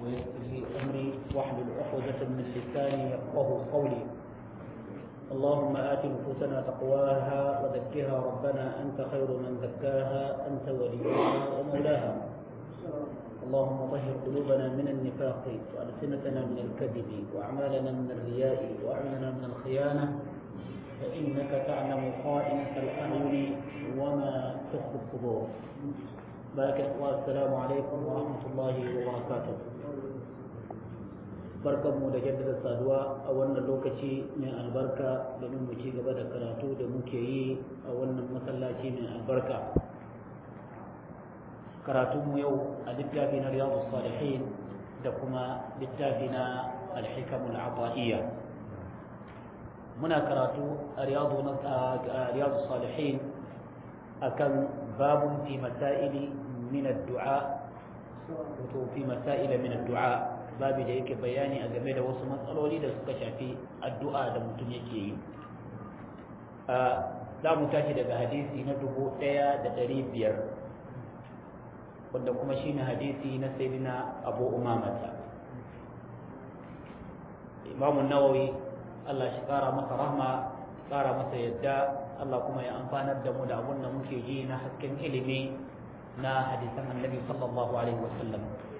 ويسر لي أمري واحلل عقدة من لساني يفقه قولي اللهم آت نفوسنا تقواها وزكها ربنا أنت خير من زكاها أنت وليها ومولاها اللهم طهر قلوبنا من النفاق وألسنتنا من الكذب وأعمالنا من الرياء وأعيننا من الخيانة فإنك تعلم خائنة الأعين وما تخفي الصدور بارك والسلام عليكم ورحمة الله وبركاته barkan mu da jaddada saduwa a wannan lokaci mai albarka domin mu ci gaba da karatu da muke yi a wannan masallaci mai albarka karatunmu yau a littafi na riyadu salihin da kuma littafi na alhikamul ata'iyya muna karatu a riyadu salihin akan babun fi masaili min addu'a wato fi masaila min addu'a babi da yake bayani a game da wasu matsaloli da suka shafi addu'a da mutum yake yi za mu tashi daga hadisi na dubu ɗaya da ɗari biyar wanda kuma shine hadisi na sayyidina abu umamata imamu nawawi Allah shi kara masa rahma kara masa yadda Allah kuma ya amfanar da mu da abun da muke ji na hasken ilimi na hadisan annabi sallallahu alaihi wasallam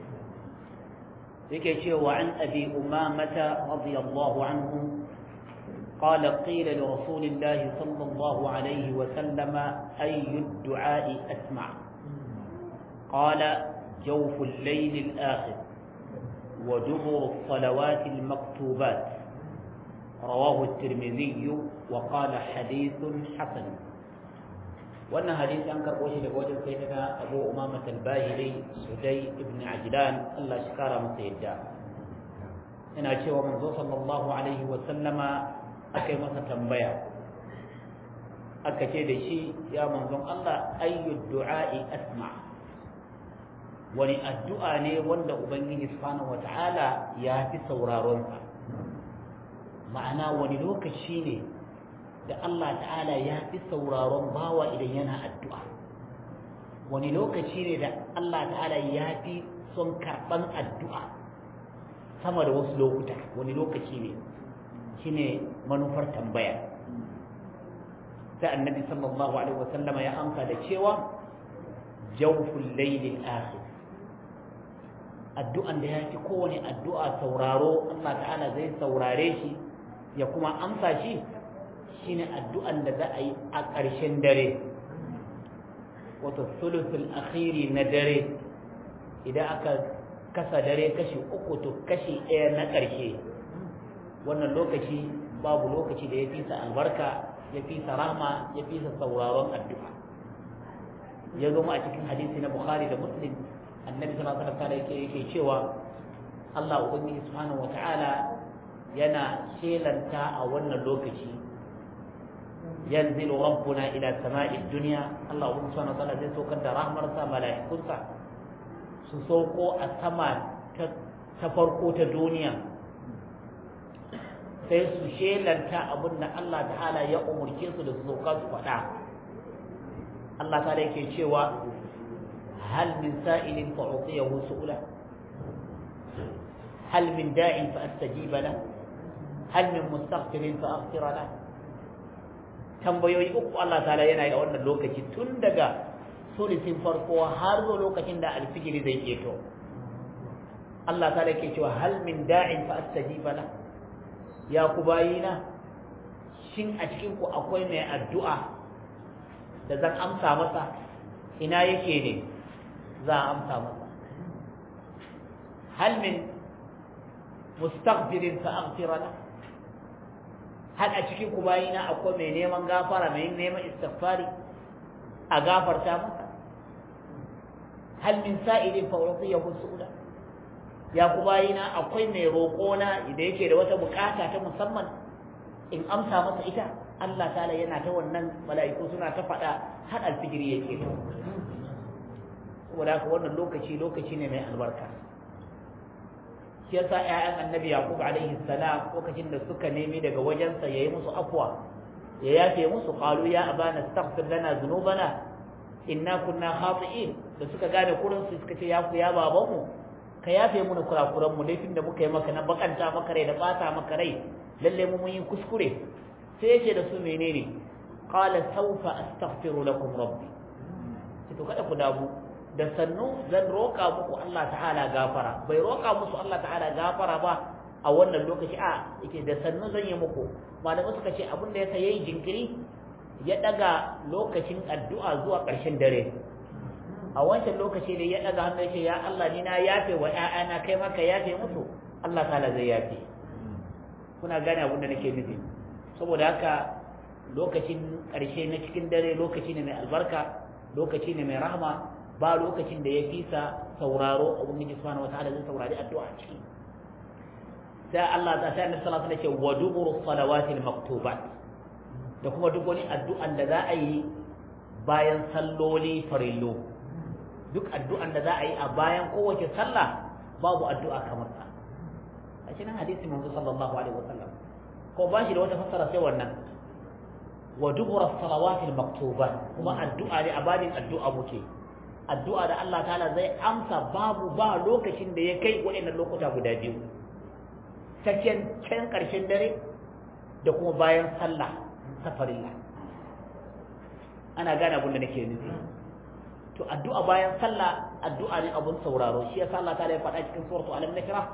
yake cewa an abi umamata radiyallahu anhu قال قيل لرسول الله صلى الله عليه وسلم أي الدعاء أسمع قال جوف الليل الآخر ودبر الصلوات المكتوبات رواه الترمذي وقال حديث حسن وأن حديث أنكر وجه لوجه سيدنا أبو أمامة الباهلي سدي بن عجلان الله شكار مسيدا ina cewa manzo sallallahu alaihi wa sallama aka yi masa tambaya aka ce da shi ya manzon Allah ayyu du'a'i asma' wani addu'a ne wanda Ubangiji subhanahu wata'ala ya fi sauraronsa ma'ana wani lokaci ne da Allah ta'ala ya fi sauraron bawa idan yana addu'a wani lokaci ne da Allah ta'ala ya fi son karɓan addu'a sama da wasu lokuta wani lokaci ne shi ne manufar tambaya ta annabi sallallahu alaihi wasallama ya amsa da cewa jawful laylil akhir addu'an da ya fi kowane addu'a sauraro Allah ta'ala zai saurare shi ya kuma amsa shi shine addu'an da za a yi a ƙarshen dare wato sulusul akhiri na dare idan aka kasa dare kashi uku to kashi ɗaya na ƙarshe wannan lokaci babu lokaci da ya fi sa albarka ya fi sa rahma ya fi sa sauraron addu'a ya zama a cikin hadisi na bukhari da muslim annabi sallallahu alaihi wasallam yake yake cewa Allah ubangiji subhanahu wataala yana shelanta a wannan lokaci yanzilu rabbuna ila sama'i dunya Allah ubangiji subhanahu wataala zai saukar da rahmarsa mala'ikunsa su sauko a sama ta farko ta duniya sai su shelanta abin da Allah ta'ala ya umurce su da su sauka su faɗa Allah ta'ala yake cewa هل من سائل فأعطيه سؤله هل من داع فأستجيب له هل من مستغفر فأغفر له tambayoyi uku Allah ta'ala yana yi a wannan lokaci tun daga sulisin farko har zuwa lokacin da alfijiri zai keto Allah ta'ala ke cewa hal min da'in fa astajiba la ya ku bayina shin a cikin ku akwai mai addu'a da zan amsa masa ina yake ne za a amsa masa hal min mustaghfirin fa aghfira la hal a cikin ku bayina akwai mai neman gafara mai neman istighfari a gafarta masa hal min sa'ilin fa uqiyahu su'ula ya ku bayina akwai mai roƙo na da yake da wata bukata ta musamman in amsa masa ita Allah ta'ala yana ta wannan mala'iku suna ta faɗa har alfijiri yake to saboda haka wannan lokaci lokaci ne mai albarka shi yasa ƴaƴan annabi yaqub alaihi salam lokacin da suka nemi daga wajensa yayi musu afwa ya yafe musu qalu ya abana astaghfir lana dhunubana inna kunna khati'in da suka gane kurin su suka ce ya ku ya babanmu ka yafe mana kurakuran mu laifin da muka yi maka na bakanta maka rai da bata maka rai lalle mu mun yi kuskure sai yace da su menene qala sawfa astaghfiru lakum rabbi to kada ku damu da sannu zan roka muku Allah ta'ala gafara bai roka musu Allah ta'ala gafara ba a wannan lokaci a yake da sannu zan yi muku malamai suka ce abin da ya yayi jinkiri ya daga lokacin addu'a zuwa ƙarshen dare a wancan lokaci da ya daga hannu ya ce ya Allah ni na yafe wa ƴaƴana kai maka yafe musu Allah ta'ala zai yafe kuna gane abin da nake nufi saboda haka lokacin ƙarshe na cikin dare lokaci ne mai albarka lokaci ne mai rahama ba lokacin da ya fisa sauraro ubangiji subhanahu wataala zai saurari addu'a ciki sai Allah ta sai Annabi sallallahu alaihi wasallam ce wa duburu salawatil maktubat da kuma duk wani addu'an da za a yi bayan salloli farillo duk addu'an da za a yi a bayan kowace sallah babu addu'a kamar ta a cikin hadisi manzo sallallahu alaihi wasallam ko ba shi da wata fassara sai wannan wa dubura salawatil maktubat kuma addu'a ne a babin addu'a muke addu'a da Allah ta'ala zai amsa babu ba lokacin da ya kai waɗannan lokuta guda biyu cikin can ƙarshen dare da kuma bayan sallah ta farilla ana gane abin da nake nufi to addu'a bayan sallah addu'a ne abun sauraro shi yasa Allah ta'ala ya faɗa cikin suratu alam nakra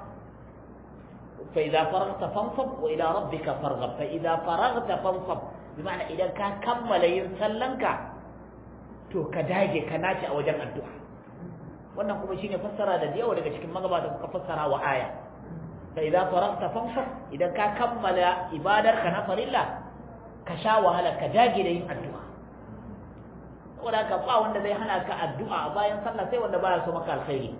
fa idza faragta fansab wa ila rabbika farghab fa idza faragta fansab bi ma'ana idan ka kammala yin sallanka to ka dage ka nace a wajen addu'a wannan kuma shine fassara da yawa daga cikin magabata suka fassara wa aya fa idza faragta fansab idan ka kammala ibadar ka na farilla ka sha wahala ka dage da yin addu'a saboda haka ba wanda zai hana ka addu'a bayan sallah sai wanda baya so maka alkhairi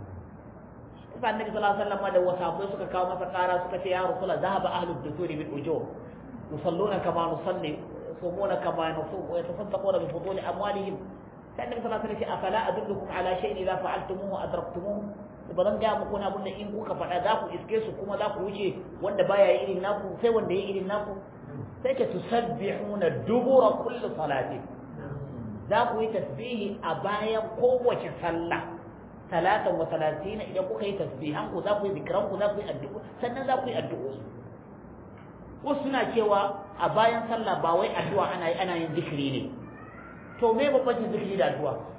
sai annabi sallallahu alaihi wasallam da wasabai suka kawo masa kara suka ce ya rasulullah zahaba ahlud dusuri bil ujur yusalluna kama nusalli yasumuna kama nusum wa yatasaddaquna bi fuduli amwalihim sai annabi sallallahu alaihi wasallam afala adullukum ala shay'in idza fa'altumuhu adraktumuhu ba zan gaya muku abin da in kuka faɗa za ku iske su kuma za ku wuce wanda baya yi irin naku sai wanda ya irin naku sai ka tusabbihuna dubura kulli salati za ku yi tasbihi a bayan kowace sallah talatan wa talatina idan kuka yi tasbihan ku za ku yi zikiran ku za ku yi addu'o sannan za ku yi addu'o'i wasu suna cewa a bayan sallah ba wai addu'a ana yi ana yin zikiri ne to me babban zikiri da addu'a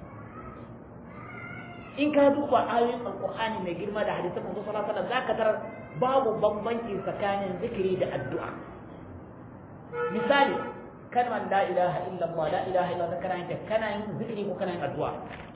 in ka duba ayoyin alqur'ani mai girma da hadisan manzo sallallahu alaihi wasallam zaka tarar babu bambanci tsakanin zikiri da addu'a misali kalmar la ilaha illallah la ilaha illallah kana yin kana yin zikiri ko kana yin addu'a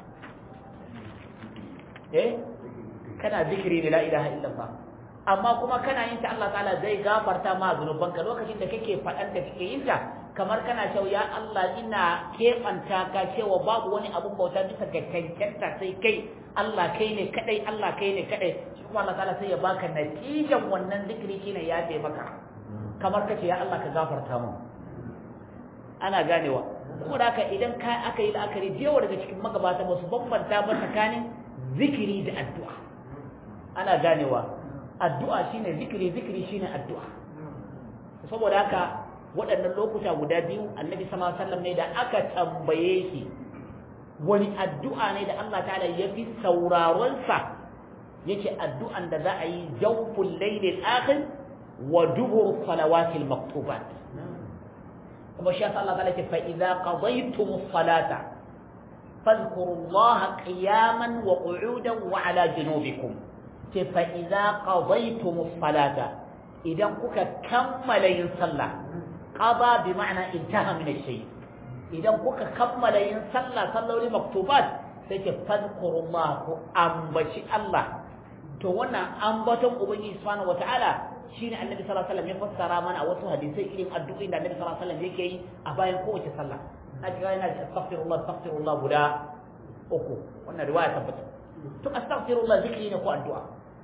eh kana zikiri ne la ilaha illallah amma kuma kana yin ta Allah ta'ala zai gafarta ma zunubanka lokacin da kake faɗan da kake yin ta kamar kana cewa ya Allah ina keɓanta ka cewa babu wani abun bauta bisa ga cancanta sai kai Allah kai ne kadai Allah kai ne kadai shi kuma Allah ta'ala sai ya baka natijan wannan zikiri shine ya maka kamar kace ya Allah ka gafarta mu ana ganewa saboda haka idan ka aka yi la'akari jewa daga cikin magabata ba su bambanta ba tsakanin zikiri da addu'a ana ganewa addu'a shine zikiri zikiri shine addu'a saboda haka waɗannan lokuta guda biyu annabi sallallahu alaihi wasallam ne da aka tambaye shi wani addu'a ne da Allah ta'ala ya fi sauraron sa yace addu'an da za a yi jawful laylil akhir wa dubur salawatil maktubat kuma shi yasa Allah ta'ala ce fa idza qadaytumus salata fadhkurullaha qiyaman wa qu'udan wa ala junubikum ce fa idza qadaytumus salata idan kuka kammala yin sallah qada bi ma'ana intaha min ash-shay idan kuka kammala yin sallah salloli maktubat sai ce fadhkurullaha ku ambaci Allah to wannan ambaton ubangiji subhanahu wataala shine annabi sallallahu alaihi wasallam ya fassara mana a wasu hadisai irin addu'o'in da annabi sallallahu alaihi wasallam yake yi a bayan kowace sallah na ji yana da astaghfirullah astaghfirullah guda uku wannan riwaya tabbata to astaghfirullah zikri ne ko addu'a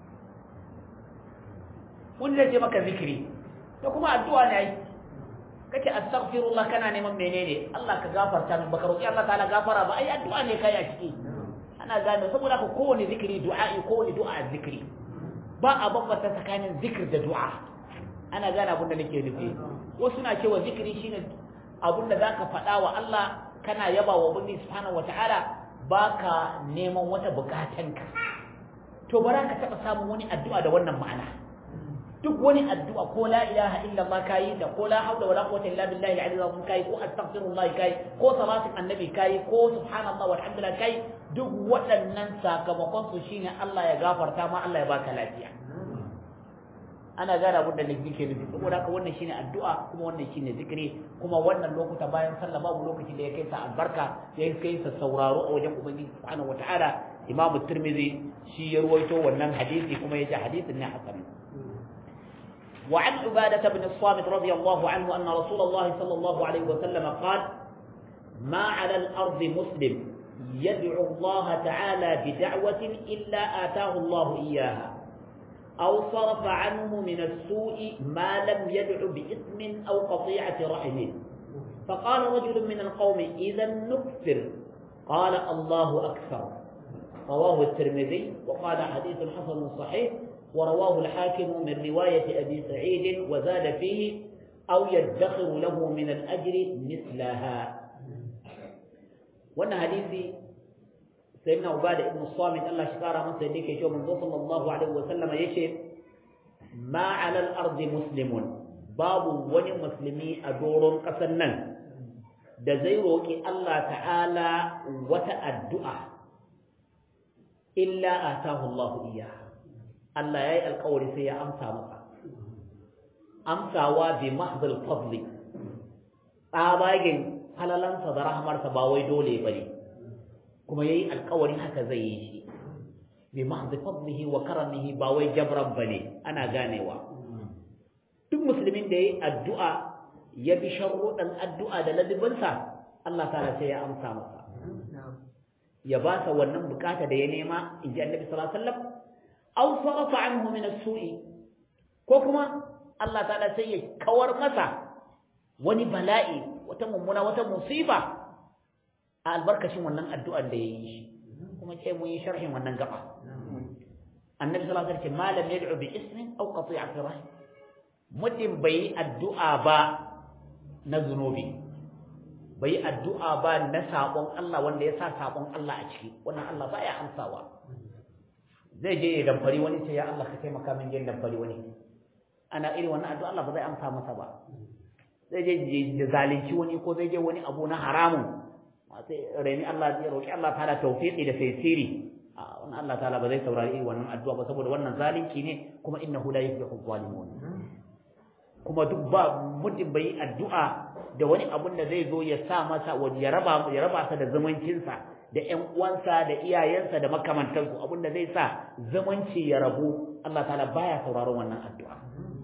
wani zai ce maka zikiri to kuma addu'a ne ai kace astaghfirullah kana neman menene Allah ka gafarta min baka roki Allah ta'ala gafara ba ai addu'a ne kai a ciki ana gane saboda ka kowane zikiri du'a'i kowane du'a zikiri ba a bambanta tsakanin zikir da du'a ana gane abin da nake nufi wasu na cewa zikiri shine abin da zaka faɗa wa Allah kana yaba wa ubangi subhanahu wata'ala baka neman wata bukatanka to bara ka taba samun wani addu'a da wannan ma'ana duk wani addu'a ko la ilaha illa Allah kai da ko la hawla wala quwwata illa billahi al-ali azim kai ko astaghfirullah kai ko salatin annabi kai ko subhanallah walhamdulillah kai duk waɗannan sakamakon su shine Allah ya gafarta ma Allah ya baka lafiya ana gane abin da nake ke nufi saboda haka wannan shine addu'a kuma wannan shine zikiri kuma wannan lokuta bayan sallah babu lokaci da ya kai sa albarka ya kai sa sauraro a wajen ubangiji subhanahu wataala imamu tirmidhi shi ya ruwaito wannan hadisi kuma ya ce hadisin ne hasan وعن عبادة بن الصامت رضي الله عنه أن رسول الله صلى الله عليه وسلم قال ما على الأرض مسلم يدعو الله تعالى بدعوة إلا آتاه الله إياها أو صرف عنه من السوء ما لم يدع بإثم أو قطيعة رحم فقال رجل من القوم إذا نكثر قال الله أكثر رواه الترمذي وقال حديث حسن صحيح ورواه الحاكم من رواية أبي سعيد وزاد فيه أو يدخر له من الأجر مثلها وأن حديثي سيدنا عبادة بن الصامت الله شكارا من سيديك يشوف من صلى الله عليه وسلم يشهد ما على الأرض مسلم باب وني مسلمي أدور قسنا da zai roƙi Allah ta'ala wata addu'a illa atahu Allah iya Allah ya yi alƙawari sai ya amsa masa amsawa bi mahdhal fadli tsabagen halalansa da rahmarsa ba wai dole bane kuma yayi alƙawarin haka zai yi shi bi mahdhi fadlihi wa karamihi ba wai jabran bane ana ganewa duk musulmin da yayi addu'a ya bi sharruɗan addu'a da ladibinsa Allah ta'ala sai ya amsa masa ya ba sa wannan bukata da ya nema in ji annabi sallallahu alaihi wasallam aw sarafa anhu min as-su'i ko kuma Allah ta'ala sai ya kawar masa wani bala'i wata mummuna wata musiba a albarkacin wannan addu'ar da yayi shi kuma ce mun yi sharhin wannan gaba annabi sallallahu alaihi wasallam malam yad'u bi ismin aw qati'ati rahim mutum bai addu'a ba na zunubi bai addu'a ba na sabon Allah wanda ya sa sabon Allah a ciki wannan Allah ba ya amsawa zai je ya damfari wani ce ya Allah ka taimaka min yin damfari wani ana irin wannan addu'a Allah ba zai amsa masa ba zai je ya zalunci wani ko zai je wani abu na haramun sai reni Allah zai roki Allah ta'ala tawfiqi da taysiri wannan Allah ta'ala ba zai saurari irin wannan addu'a ba saboda wannan zalunci ne kuma innahu la yuflihu zalimun kuma duk ba mutum bai addu'a da wani abun da zai zo ya sa masa ya raba ya raba sa da zumuncinsa da ƴan uwansa da iyayensa da makamantansu abun da zai sa zumunci ya rabu Allah ta'ala baya sauraron wannan addu'a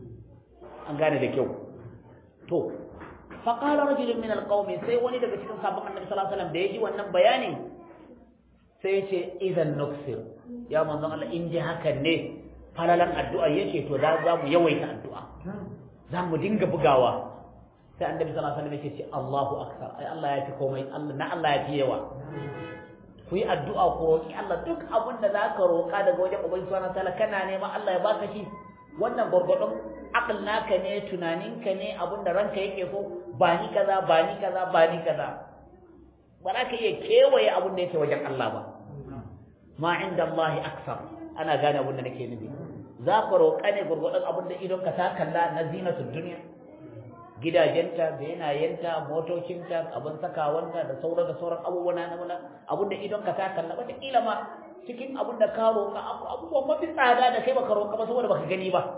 an gane da kyau to fa qala rajulun min alqawmi sai wani daga cikin sabon annabi sallallahu alaihi wasallam da yaji wannan bayanin sai ya ce idan nuksir ya manzon Allah in ji hakan ne falalan addu'a yace to da za mu yawaita addu'a za mu dinga bugawa sai annabi sallallahu alaihi wasallam yake ce Allahu akbar ai Allah ya fi komai Allah na Allah ya fi yawa ku yi addu'a ku roki Allah duk abin da zaka roka daga wajen ubangiji subhanahu wataala kana nema Allah ya baka shi wannan gurgurdun akal naka ne tunaninka ne abin da ranka yake so ba ni kaza ba ni kaza ba ni kaza ba za ka iya kewaye abin da yake wajen Allah ba ma inda Allah aksar ana gane abin da nake nufi za ka roƙa ne gurgurdan abin da idon ka ta kalla na zinatul duniya gidajenta benayenta motocinta abin sakawanta da sauran da sauran abubuwan na muna abin da idon ka ta kalla wata kila ma cikin abin da ka roƙa abubuwan mafi tsada da kai baka roƙa ba saboda baka gani ba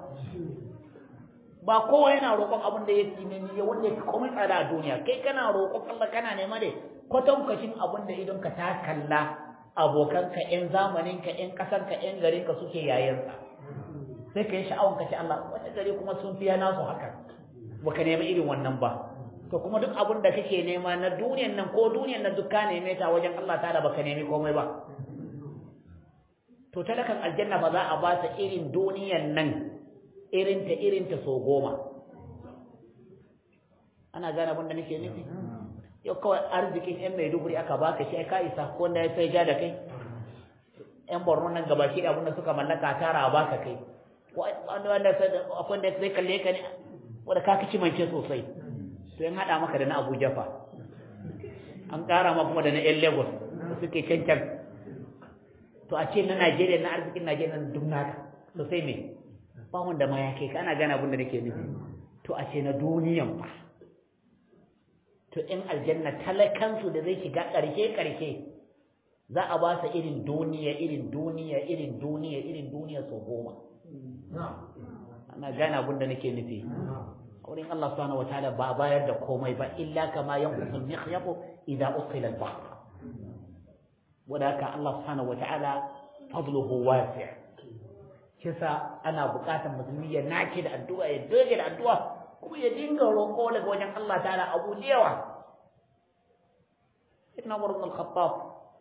ba kowa yana roƙon abin da yake ne ne wanda yake komai tsada a duniya kai kana roƙon Allah kana nema ne kwatankwacin abin da idon ka ta kalla abokanka ƴan zamaninka ƴan ƙasarka ƴan garinka suke yayansa sai ka yi sha'awan ka ce Allah wata gari kuma sun fiya nasu haka baka nemi irin wannan ba to kuma duk abin da kake nema na duniyan nan ko duniyan nan duk ka neme ta wajen Allah ta'ala baka nemi komai ba to talakan aljanna ba za a ba ta irin duniyan nan irin ta irin ta so goma ana gane abin da nake nufi yau kawai arzikin yan maiduguri aka baka shi ka isa ko wanda ya sai ja da kai yan borno nan gaba shi abin da suka mallaka tara a baka kai wanda wanda akwai da sai kalle ka ne wanda ka kici mance sosai to yan hada maka da na Abuja fa an kara ma kuma da na yan Lagos suke cancan to a ce na Najeriya na arzikin Najeriya na duk naka to sai me ba wanda ma ya kai ka ana gane abin da nake nufi to a ce na duniyan ba to in aljanna talakansu da zai shiga ƙarshe ƙarshe za a ba sa irin duniya irin duniya irin duniya irin duniya sau goma ana gane abin da nake nufi wurin Allah subhanahu wataala ba bayar da komai ba illa kama yanqusul mikhyatu idza uqila al-bahr wadaka Allah subhanahu wataala fadluhu wasi' kisa ana buƙatar musulmi ya nace da addu'a ya doge da addu'a kuma ya dinga roƙo daga wajen Allah ta'ala abu da yawa ibn Umar ibn al-Khattab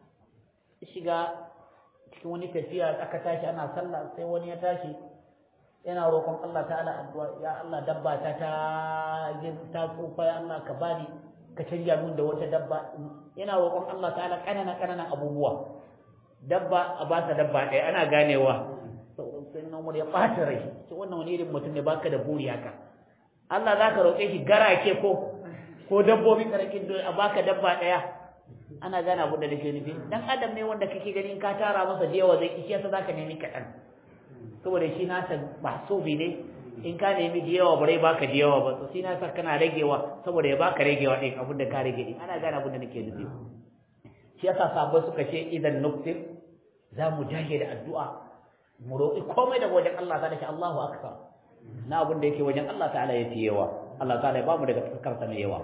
shiga cikin wani tafiya aka tashi ana sallah sai wani ya tashi yana roƙon Allah ta'ala addu'a ya Allah dabba ta ta ta tsufa ya Allah ka bani ka canja min da wata dabba yana roƙon Allah ta'ala kanana kanana abubuwa dabba a ba ta dabba ɗaya ana ganewa sai na umar ya ɓata rai ce wannan wani irin mutum ne baka da buri haka Allah za ka roƙe shi garake ko ko dabbobi karakin a baka dabba ɗaya ana gane abin da nake nufi dan adam ne wanda kake ganin ka tara masa da yawa zai kishi yasa zaka nemi kaɗan saboda shi nasa ba so bi ne in ka nemi da yawa bare baka da yawa ba to shi nasa kana ragewa saboda ya baka ragewa ɗin abin da ka rage ɗin ana gane abin da nake nufi shi yasa sabai suka ce idan nuktir za mu jage da addu'a mu roƙi komai daga wajen Allah ta'ala shi Allahu akbar na abin da yake wajen Allah ta'ala ya fi yawa Allah ta'ala ya ba mu daga fuskar sa mai yawa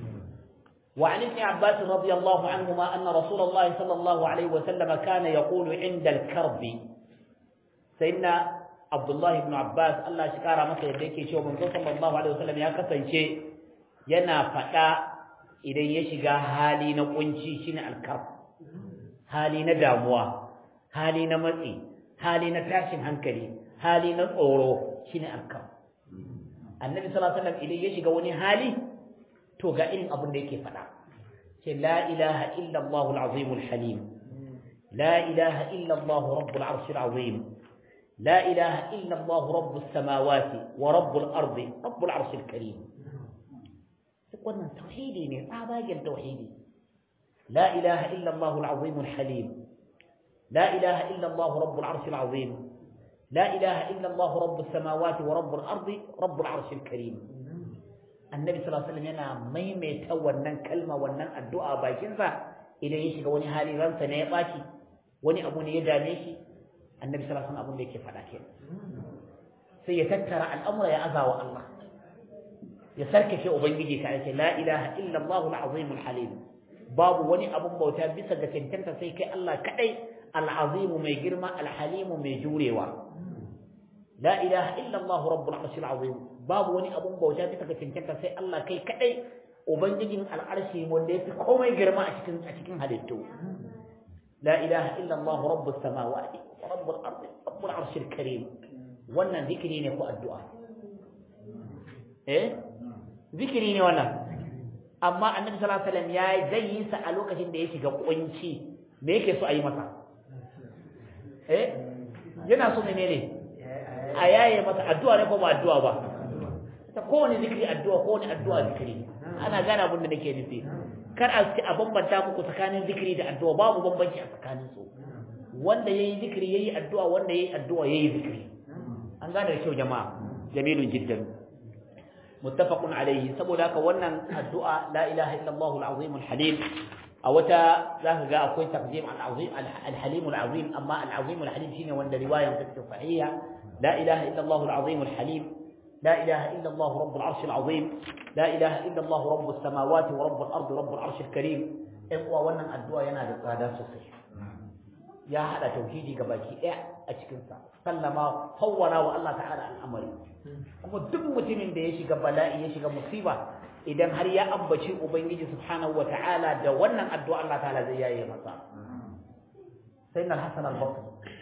wa an ibn Abbas radiyallahu anhuma anna Rasulullah sallallahu alaihi wa sallam kana yaqulu inda al-karb sayyidina Abdullah ibn Abbas Allah shi kara masa yadda yake cewa manzo sallallahu alaihi wa sallam ya kasance yana faɗa idan ya shiga hali na kunci shine al-karb hali na damuwa hali na matsi hali na tashin hankali hali na tsoro shine alkam annabi sallallahu alaihi wasallam idan ya shiga wani hali to ga irin abin da yake faɗa ce la ilaha illa allah al-azim al-halim la ilaha illa allah rabbul arsh al-azim la ilaha illa allah rabbus samawati wa rabbul ardi rabbul arsh al-karim wannan tauhidi ne tsabagen tauhidi la ilaha illa allah al-azim al-halim لا إله إلا الله رب العرش العظيم لا إله إلا الله رب السماوات ورب الأرض رب العرش الكريم النبي صلى الله عليه وسلم yana maimaita wannan kalma wannan addu'a bakin sa idan ya shiga wani hali ransa ne ya baci wani abu ne ya dame shi annabi sallallahu alaihi wasallam abin da yake faɗa ke sai ya tattara al'amura ya azawa Allah ya sarkake ubangiji ta ce la ilaha illa Allah al-azim al-halim babu wani abun bauta bisa ga cancanta sai kai Allah kadai العظيم ما يجرم الحليم ما يجوريوا لا إله إلا الله رب العرش العظيم باب وني أبو بوجات تكتنكتا سي الله كي كأي وبنجين العرش مولي في قوم يجرم أشكن أشكن هديتو لا إله إلا الله رب السماوات ورب الأرض رب العرش الكريم وانا ذكرين يكو الدعاء إيه ذكرين وانا أما النبي صلى الله عليه وسلم يا زي سألوك شن ديشي قوانشي me yake so a yi masa eh yana so menene a yaye masa addu'a ne ko ba addu'a ba ta kowane zikiri addu'a kowane addu'a zikiri ana gane abin da nake nufi kar a ci a bambanta muku tsakanin zikiri da addu'a babu bambanci a tsakanin su wanda yayi zikiri yayi addu'a wanda yayi addu'a yayi zikiri an gane da kyau jama'a jamilun jiddan muttafaqun alayhi saboda haka wannan addu'a la ilaha illallah al-azim al-halim a wata za ka ga akwai taqdim al-azim al-halim al-azim amma al-azim al-halim shine wanda riwayan ta ce sahiha la ilaha illa Allah al-azim al-halim la ilaha illa Allah rabb al-arsh al-azim la ilaha illa Allah rabb as-samawati wa rabb al-ardi rabb al-arsh al-karim in kuwa wannan addu'a yana da tsada sosai ya hada tauhidi baki daya a cikin sa sallama fawwara wa Allah ta'ala al-amri kuma duk mutumin da ya shiga bala'i ya shiga musiba idan har ya ambaci ubangiji subhanahu ta'ala da wannan addu'a Allah ta'ala zai yaye masa sayyidina al-hasan al-basri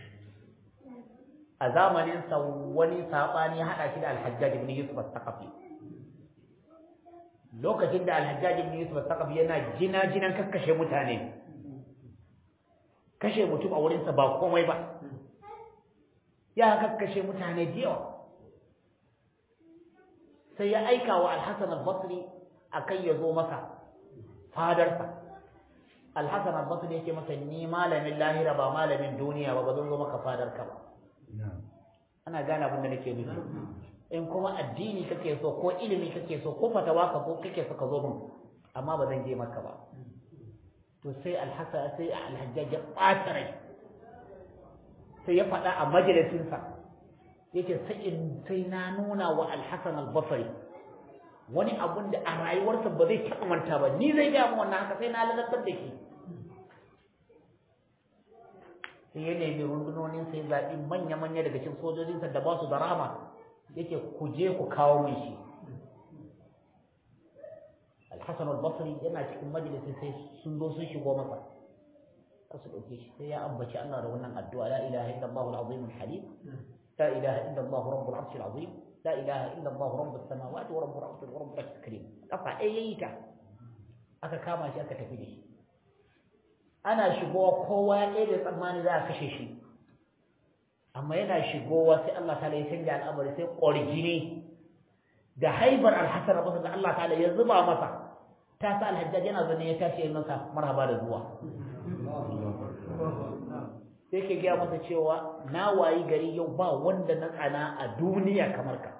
a zamanin sa wani sabani ya hada shi da al-hajjaj ibn yusuf al-thaqafi lokacin da al-hajjaj ibn yusuf al-thaqafi yana jina jinan kakkashe mutane kashe mutum a wurin sa ba komai ba ya kakkashe mutane da yawa sai ya aika wa al-hasan al-basri akan ya zo masa fadarsa Al-Hasan al-Basri yake masa ni malamin lahira ba malamin duniya ba ba zan zo maka fadar ka ba ana gane abin da nake nufi in kuma addini kake so ko ilimi kake so ko fatawa ka ko kake so ka zo min amma ba zan je maka ba to sai Al-Hasan sai Al-Hajjaj ya ɓata rai sai ya faɗa a majalisinsa yake sai in sai na nuna wa Al-Hasan al-Basri wani abun da a rayuwarsa ba zai taɓa manta ba ni zai gaya wannan haka sai na lalatar da shi sai ya nemi rundunonin sai zaɓi manya-manya daga cikin sojojinsa da ba su da rama yake ku je ku kawo min shi alhassan al-basri yana cikin majalisi sai sun zo sun shigo masa za su ɗauke shi sai ya ambaci Allah da wannan addu'a la ilaha illallah al-azim al-halim la ilaha illallah rabbul arshil azim la ilaha illa Allah rabbus samawati wa rabbul ardi wa rabbul arshil karim kafa ɗaya yayi ta aka kama shi aka tafi da shi ana shigowa kowa ya ɗaya da tsammani za a kashe shi amma yana shigowa sai Allah ta'ala ya canja al'amari sai ƙwarjini da haibar alhassan rabu da Allah ta'ala ya zuba masa ta sa alhajjaj yana zane ya tashi ya masa marhaba da zuwa sai ke gaya masa cewa na wayi gari yau ba wanda na tsana a duniya kamar ka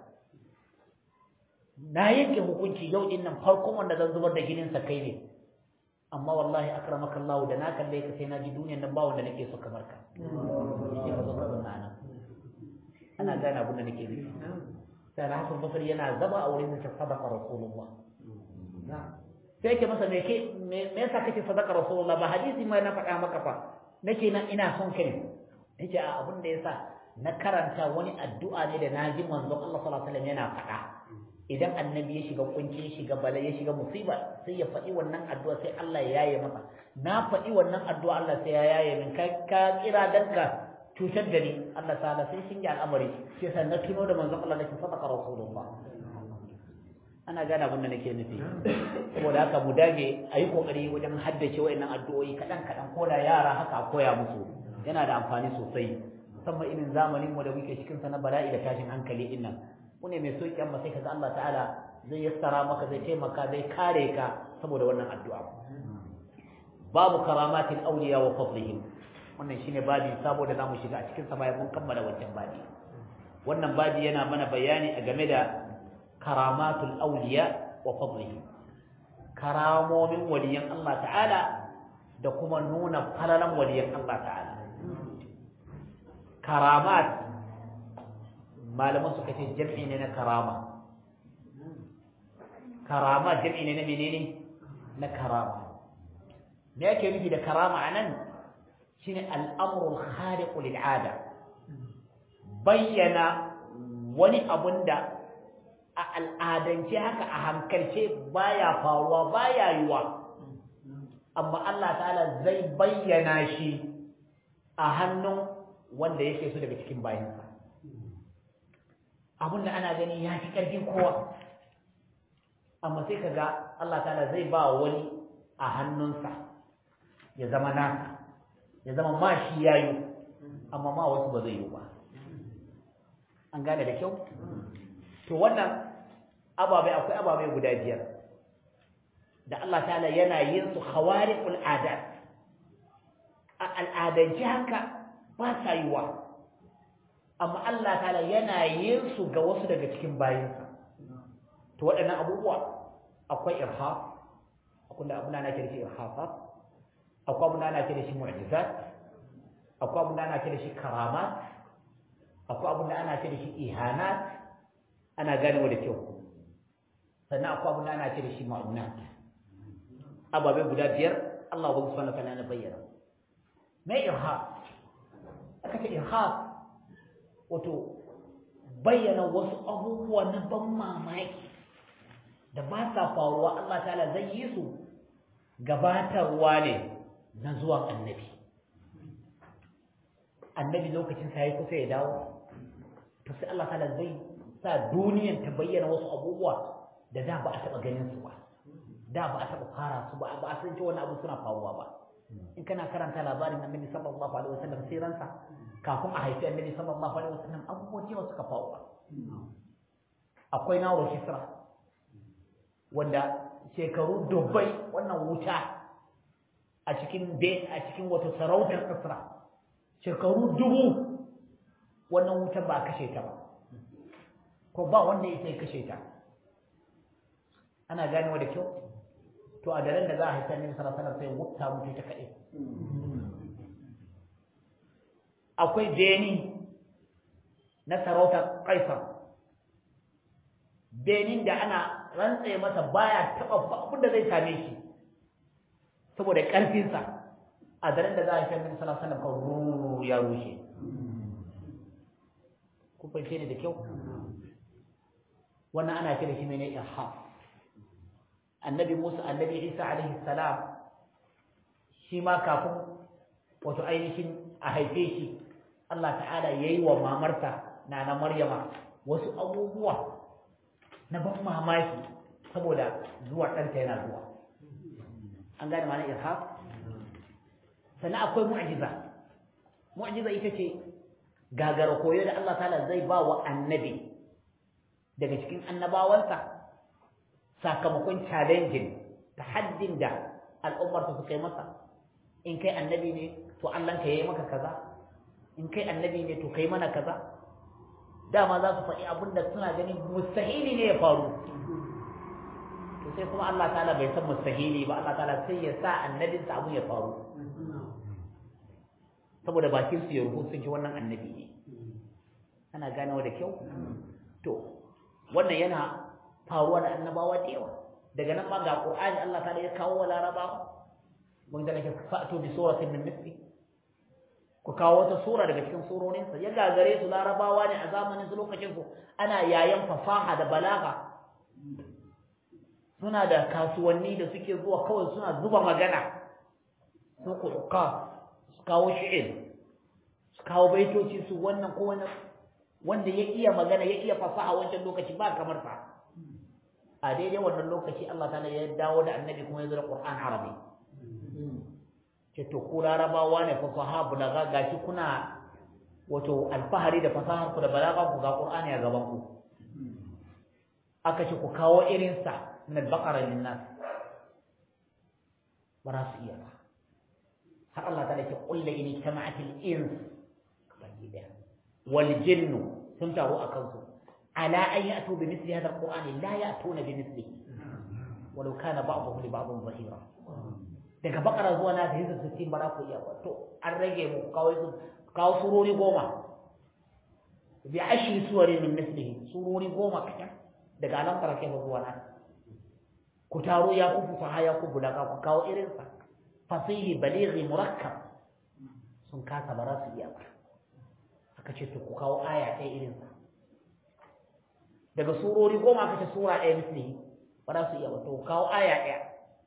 na yanke hukunci yau din nan farkon wanda zan zubar da ginin sa kai ne amma wallahi akramaka Allah da na kalle ka sai na ji duniyan nan ba wanda nake so kamar ka sai ka zo ka zanna nan ana gane abin da nake nufi sai na Hassan Basri yana zama a wurin da sadaqa Rasulullah sai yake masa me ke me yasa kake sadaqa Rasulullah ba hadisi mai na faɗa maka fa nake na ina son ka ne nace a abin da yasa na karanta wani addu'a ne da naji manzon Allah sallallahu alaihi wasallam yana faɗa idan annabi ya shiga kunci ya shiga bala ya shiga musiba sai ya faɗi wannan addu'a sai Allah ya yaye masa na faɗi wannan addu'a Allah sai ya yaye min ka ka kira danka cutar da ni Allah ta'ala sai shin ya al'amari sai san na tuno da manzon Allah nake sadaqa rasulullah ana gane abin da nake nufi saboda haka mu dage a yi kokari wajen haddace wayannan addu'o'i kaɗan kaɗan ko da yara haka a koya musu yana da amfani sosai musamman irin zamanin mu da muke cikin sa na bala'i da tashin hankali din nan ku ne mai soki amma sai kaga Allah ta'ala zai yassara maka zai taimaka zai kare ka saboda wannan addu'a babu karamatil awliya wa fadlihim wannan shine babi saboda zamu shiga a cikin sa bayan mun kammala wancan babi wannan babi yana mana bayani a game da karamatul awliya wa fadlihim karamomin waliyan Allah ta'ala da kuma nuna falalan waliyan Allah ta'ala karamat malaman suka ce jam'i ne na karama karama jam'i ne na menene na karama me yake nufi da karama anan shine al'amrul khariqu lil 'ada bayyana wani abun da a al'adance haka a hankalce baya faruwa baya yiwa amma Allah ta'ala zai bayyana shi a hannun wanda yake so daga cikin bayansa abin da ana gani ya fi ƙarfin kowa amma sai ka ga Allah ta'ala zai ba wani a hannunsa ya zama nasa ya zama ma shi ya yi amma ma wasu ba zai yi ba an gane da kyau to wannan ababai akwai ababai guda biyar da Allah ta'ala yana yin su khawariqul adat a al'adance haka ba sa yiwa amma Allah ta'ala yana yin su ga wasu daga cikin bayinsa to waɗannan abubuwa akwai irhaf akwai da abuna ana kira shi irhafat akwai abuna ana kira shi mu'jizat akwai abuna ana kira shi karamat akwai abuna ana kira shi ihanat ana ganewa da kyau sannan akwai abuna ana kira shi ma'unat ababe guda biyar Allah subhanahu wa ta'ala ya bayyana mai irhaf aka ce irhaf wato bayyana wasu abubuwa na ban mamaki da ba sa faruwa Allah ta'ala zai yi su gabatarwa ne na zuwan annabi annabi lokacin sa yayi kusa ya dawo to sai Allah ta'ala zai sa duniyan ta bayyana wasu abubuwa da da ba a taba ganin su ba da ba a taba fara su ba ba a san cewa wannan abu suna faruwa ba in kana karanta labarin annabi sallallahu alaihi wasallam siransa kafin a haifi annabi sallallahu alaihi wasallam abubuwa cewa suka faru akwai nawo hisra wanda shekaru dubbai wannan wuta a cikin a cikin wata sarautar Isra shekaru dubu wannan wutar ba kashe ta ba ko ba wanda ya sai kashe ta ana ganewa da kyau to a daren da za a haifar ne sallallahu alaihi sai wukta mutu ta kaɗai akwai beni na sarautar kaisar benin da ana rantse masa baya taɓa abin da zai same shi saboda ƙarfinsa a daren da za a haifar ne sallallahu alaihi wasallam ya rushe ku fahimce ni da kyau wannan ana kira shi ne irham annabi Musa annabi Isa alaihi salam shi ma kafin wato ainihin a haife shi Allah ta'ala yayi wa mamarsa nana Maryama wasu abubuwa na ban mamaki saboda zuwa ɗanta yana zuwa an gane ma'anar irham sannan akwai mu'jiza mu'jiza ita ce gagara koyo da Allah ta'ala zai ba wa annabi daga cikin annabawansa sakamakon challenging tahaddin da al'ummar su kai masa in kai annabi ne to Allah ka yayi maka kaza in kai annabi ne to kai mana kaza dama za su faɗi abin da suna ganin mustahili ne ya faru to sai kuma Allah ta'ala bai san mustahili ba Allah ta'ala sai ya sa annabinsa abin ya faru saboda bakin su ya rubu sun ji wannan annabi ne ana ganewa da kyau to wannan yana faruwa da annabawa da yawa daga nan ma ga qur'ani Allah ta ya kawo wa larabawa mun da nake fa'tu bi suratin min mithli ku kawo wata sura daga cikin surorin sa ya gagare su larabawa ne a zamanin su lokacin su ana yayan fasaha da balaga suna da kasuwanni da suke zuwa kawai suna zuba magana su kuka su kawo shi'ir su kawo baitoci su wannan ko wannan wanda ya iya magana ya iya fasaha wancan lokaci ba kamar sa a daidai wannan lokaci Allah ta'ala ya dawo da annabi kuma ya zo da Qur'an Arabi ce to ku larabawa ne fasaha bulaga gashi kuna wato alfahari da fasahar ku da balaga ku ga Qur'ani a gaban ku aka ce ku kawo irin sa min al-baqara lin-nas ba za su iya ba har Allah ta'ala ce qul la in jama'at al-ins wal jinnu sun taru a kansu على أن يأتوا بمثل هذا القرآن لا يأتون بمثله ولو كان بعضهم لبعض ظهيرا daga bakara zuwa na da hizar sittin ba za ku iya ba to an rage mu kawai su kawo surori goma bi ashri suwari min mislihi surori goma kacan daga alam tara kai zuwa na ku taro ya ku fusaha ya ku bulaka ku kawo irin sa fasihi balighi murakkab sun kasa ba za su iya ba aka ce to ku kawo aya ɗaya irin sa daga surori goma aka ce sura ɗaya mislihi ba za su iya ba to kawo aya ɗaya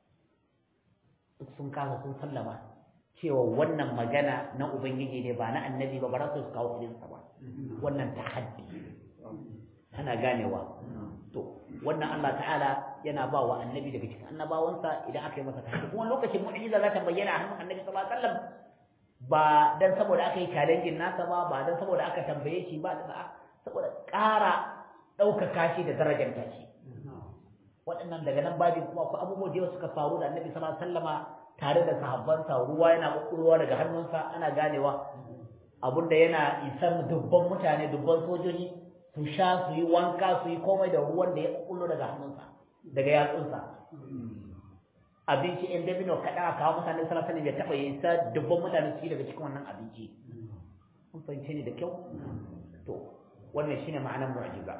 duk sun kasa sun sallama cewa wannan magana na ubangiji ne ba na annabi ba ba za su kawo irinsa ba wannan tahaddi ana ganewa to wannan Allah ta'ala yana ba wa annabi daga cikin annabawansa idan aka yi masa tahaddi kuma lokacin mu'jiza za ta bayyana a hannun annabi sallallahu alaihi wasallam ba dan saboda aka yi challenge nasa ba ba dan saboda aka tambaye shi ba saboda ƙara ɗaukaka shi da darajar shi waɗannan daga nan babin kuma akwai abubuwa da yawa suka faru da annabi sallallahu alaihi wasallama tare da sahabbansa ruwa yana ƙuƙurowa daga hannunsa ana ganewa abinda yana isar dubban mutane dubban sojoji su sha su yi wanka su yi komai da ruwan da ya ƙuƙulo daga hannunsa daga yatsunsa abinci in dabino kaɗan a kawo mutane sallallahu alaihi ya taɓa isa dubban mutane su yi daga cikin wannan abinci kun fahimce ni da kyau to wannan shine ma'anar mu'jiza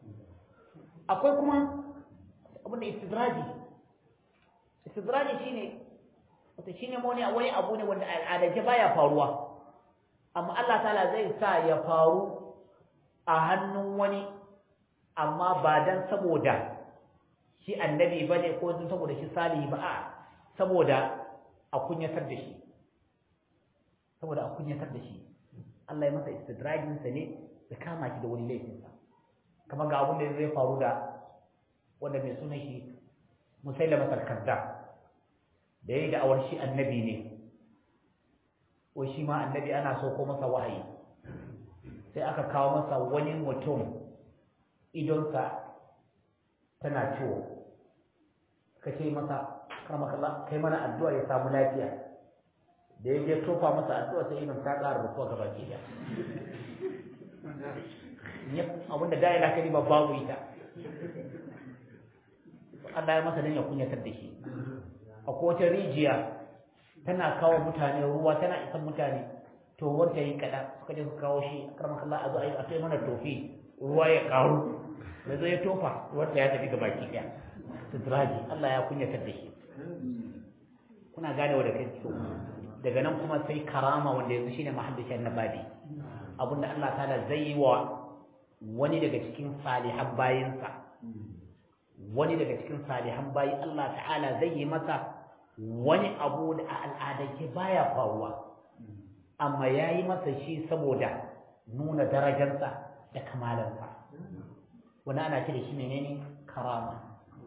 akwai kuma abin da istidraji istidraji shine wata shine wani wani abu ne wanda al'adace baya faruwa amma Allah ta'ala zai sa ya faru a hannun wani amma ba dan saboda shi annabi bane ko dan saboda shi salihi ba a saboda a kunyatar da shi saboda a kunyatar da shi Allah ya masa istidrajin sa ne da kama shi da wani laifinsa kamar ga abin da zai faru da wanda mai sunan shi musailama al-kazzab da yayi da awar shi annabi ne ko shi ma annabi ana so ko masa wahayi sai aka kawo masa wani mutum idonsa tana ciwo ka ce masa karmakalla kai mana addu'a ya samu lafiya da ya je tofa masa addu'a sai idan ta ƙara rufuwa gaba ke da abinda da yana kalima babu ita Allah ya masa dan ya kunyatar da shi akwai wata rijiya tana kawo mutane ruwa tana isan mutane to wanda yi kada suka je su kawo shi karmar Allah a zo a yi a kai mana tofi ruwa ya karu da zo ya tofa wanda ya tafi gaba ki daya sidraji Allah ya kunyatar da shi kuna gane da kai so daga nan kuma sai karama wanda yanzu shine mahaddishin nabadi abinda Allah ta'ala zai yi wa wani daga cikin salihan bayinsa wani daga cikin salihan bayi Allah ta'ala zai yi masa wani abu da a al'adance baya faruwa amma ya yi masa shi saboda nuna darajarsa da kamalansa wani ana ce da shi menene karama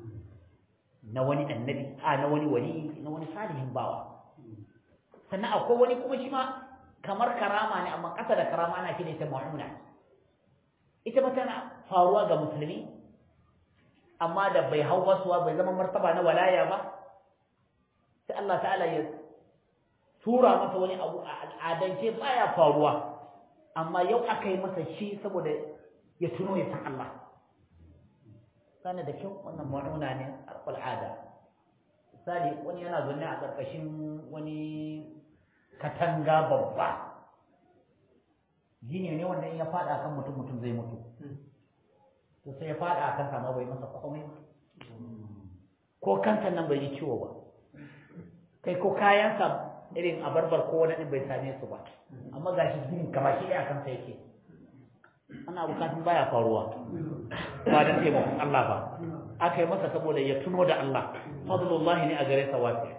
na wani annabi a na wani wali na wani salihin bawa sannan akwai wani kuma shi ma kamar karama ne amma ƙasa da karama ana ce da ita ma'una ita ba tana faruwa ga musulmi amma da bai hau wasuwa bai zama martaba na walaya ba sai Allah ta'ala ya tura masa wani abu a al'adance baya faruwa amma yau aka yi masa shi saboda ya tuno ya san Allah sana da kyau wannan ma'una ne al'ada misali wani yana zaune a ƙarƙashin wani katanga babba gini ne wanda in ya faɗa kan mutum mutum zai mutu to sai ya faɗa a kansa ma bai masa komai ba ko kansa nan bai yi ciwo ba kai ko kayansa irin a barbar ko wani ɗin bai same su ba amma ga shi gini kama shi a kansa yake ana bukatun baya faruwa ba don taimakon Allah ba aka yi masa saboda ya tuno da Allah fadlullahi ne a gare sa wasi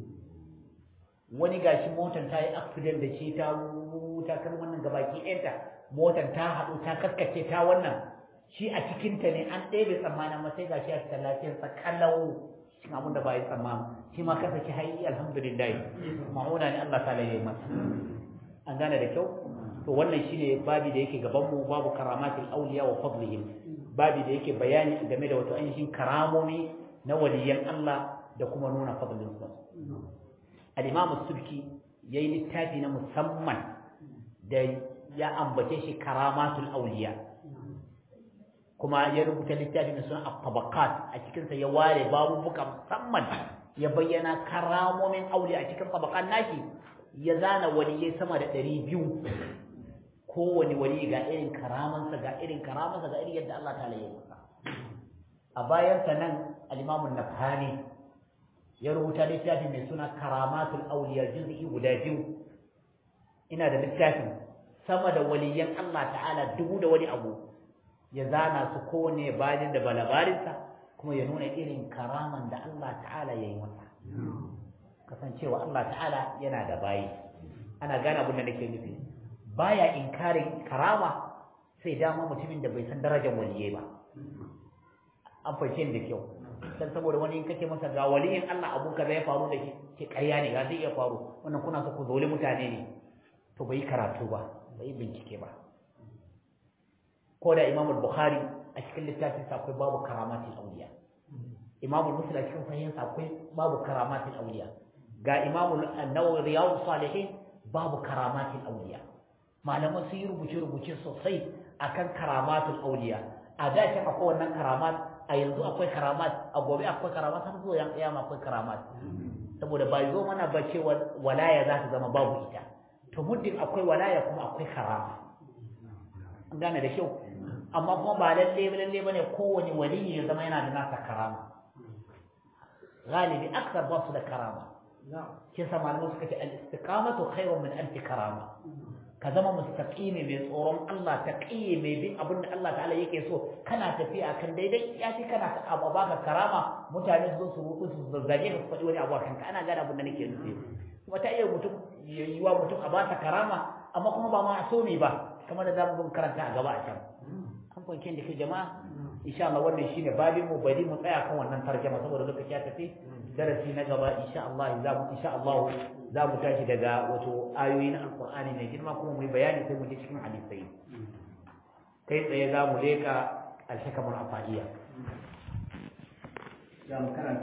wani gashi motar ta yi accident da shi ta ta kan wannan gabaki ɗayanta motar ta haɗu ta kaskace ta wannan shi a cikinta ne an ɗebe tsammanin ma sai gashi a cikin lafiyarsa kalau cikin abin da ba yi tsammani shi ma kasa ki hayi alhamdulillah ma'una ne Allah ta yi masa an gane da kyau to wannan shine babi da yake gaban mu babu karamatul awliya wa fadlihim babi da yake bayani game da wato ainihin karamomi na waliyan Allah da kuma nuna fadlin su al-imam as-subki yayi littafi na musamman da ya ambace shi karamatul awliya kuma ya rubuta littafi na sunan at-tabaqat a cikin sa ya ware babubuka musamman ya bayyana karamomin awliya a cikin tabaqan nashi ya zana waliyai sama da 200 kowane wali ga irin karamansa ga irin karamansa ga irin yadda Allah ta'ala ya masa a bayansa nan al-Imam an-Nafhani ya rubuta littafi mai suna Karamatul Awliya juz'i guda biyu ina da littafin sama da waliyan Allah ta'ala dubu da wani abu ya zana su kowane bayan da balabarinsa kuma ya nuna irin karaman da Allah ta'ala ya yi masa kasancewa Allah ta'ala yana da bayi ana gane abin da nake nufi baya inkarin karama sai dama mutumin da bai san darajar waliyai ba an fahimce da kyau dan saboda wani in kace masa ga waliyin Allah abu kaza ya faru da shi ke ƙarya ne ga zai iya faru wannan kuna so ku zoli mutane ne to bai karatu ba bai bincike ba ko da Imam Bukhari a cikin littafin sa akwai babu karamatul awliya Imam Muslim a cikin sahihin sa akwai babu karamatul awliya ga Imam An-Nawawi Riyadus Salihin babu karamatul awliya malaman sun yi rubuce-rubuce sosai akan karamatul auliya a da shi akwai wannan karamat a yanzu akwai karamat a gobe akwai karamat har zuwa yan kiyama akwai karamat saboda ba zo mana ba cewa walaya za ta zama babu ita to muddin akwai walaya kuma akwai karama an gane da kyau amma kuma ba lalle lalle bane kowane waliyi ya zama yana da nasa karama galibi aksar ba su da karama kisa malamai suka ce al-istiqamatu khairun min alfi karama ka zama mustaqimi mai tsoron Allah taqiyi mai bin abin da Allah ta'ala yake so kana tafiya kan daidai ya fi kana abu baka karama mutane su zo su ruku su zazzage ka faɗi wani abu kanka ana gane abin da nake nufi kuma ta iya mutum yiwa mutum a basa karama amma kuma ba ma so ne ba kamar da zamu bin karanta a gaba a can an fanke da ke jama'a insha Allah wannan shine babin mu bari mu tsaya kan wannan tarjuma saboda lokaci ya tafi darasi na gaba insha Allah za mu insha Allah za mu tashi daga wato ayoyi na alqur'ani mai girma kuma mu yi bayani sai mu je cikin hadisai kai tsaye za mu leka alhakamul afaliya za mu karanta